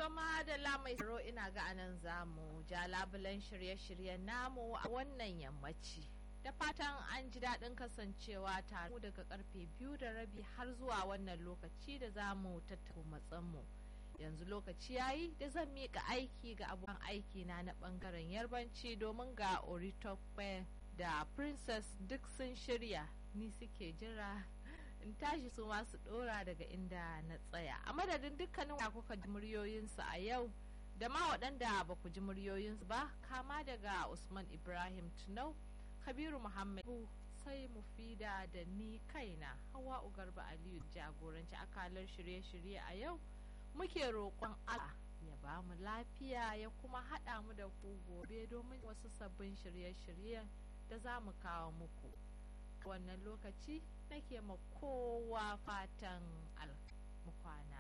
Toma da lamai tsaro ina ga anan zamu ja labulan shirye-shiryen namu a wannan yammaci. Da fatan an ji daɗin kasancewa tare daga karfe biyu da rabi har zuwa wannan lokaci da za mu tattako matsanmu. Yanzu lokaci yayi da zan miƙa aiki ga abokan aiki na na ɓangaren yarbanci domin ga Oritokpe da Princess duk sun shirya ni suke jira in tashi su masu dora daga inda na tsaya a madadin dukkanin wa kuka ji muryoyinsu a yau da ma waɗanda ba ku ji muryoyinsu ba kama daga usman ibrahim tunau kabiru muhammad sai mufida da ni kaina hawa ugarba aliyu jagoranci akalar shirye-shirye a yau muke roƙon allah ya ba mu lafiya ya kuma haɗa mu da ku gobe domin wasu sabbin shirye-shiryen da za mu kawo muku wannan lokaci nake ma kowa fatan al kwana